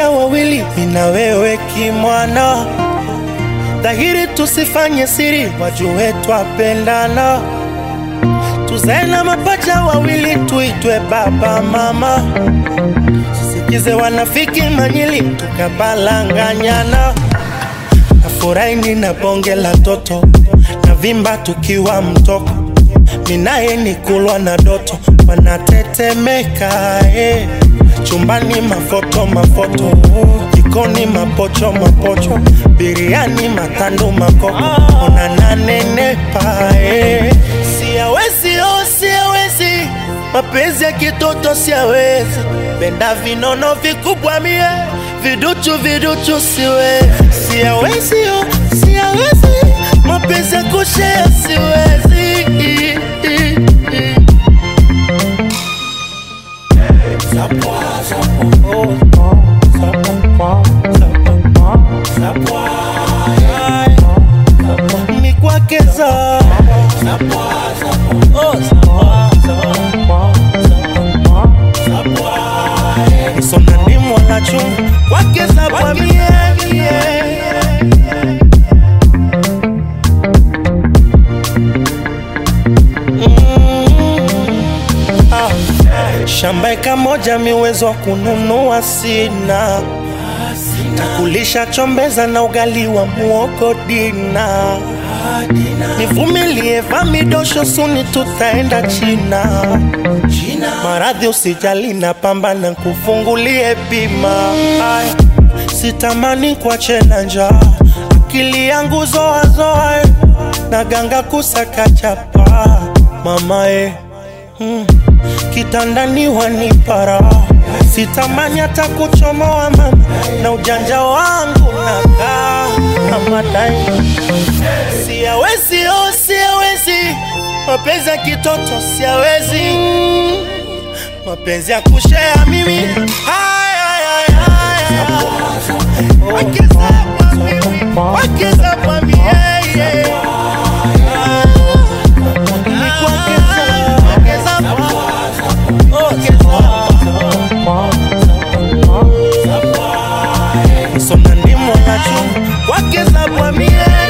mapacha wawili, mina wewe kimwana, dhahiri tusifanye siri, wajue twapendana, tuzae na mapacha wawili, tuitwe baba mama, sisikize wanafiki manyili, tukabalanganyana. Nafurahi nina bonge la toto, na vimba tukiwa mtoko, minaye ni kulwa na doto, wanatetemeka eh. Chumbani mafoto mafoto, jikoni mapocho mapocho, biriani matando makoko, unananenepa eh. Siawezi oh, siawezi, mapenzi ya kitoto siawezi, penda vinono vikubwa mie, viduchu viduchu siwezi, siawezi oh, siawezi, mapenzi ya kushea siwezi mikwakeza sona ni mwanachu kwakeza kwa mie Mm. Ah. Shamba eka moja miwezo wa kununua sina, takulisha chombeza na ugali wa muogo dina. Nivumilie vamidosho suni tutaenda China. Maradhi usijali na pambana kufungulie bima. Ay, sitamani kuache na njaa, akili yangu zoazoa, na ganga kusaka chapa mama eh. Mm. Kitandani wanipara, sitamani hata kuchomoa mama, na ujanja wangu nakaa kama daima. Siawezi, oh, siawezi, mapenzi ya kitoto siawezi, mapenzi ya kushea mimi Haya, haya, haya. Wakiza kwa mimi, wakiza kwa mimi, yeah, yeah. Ni kuongeza, ongeza kwa- ongeza. Sona ndimo nacho, wakiza kwa mie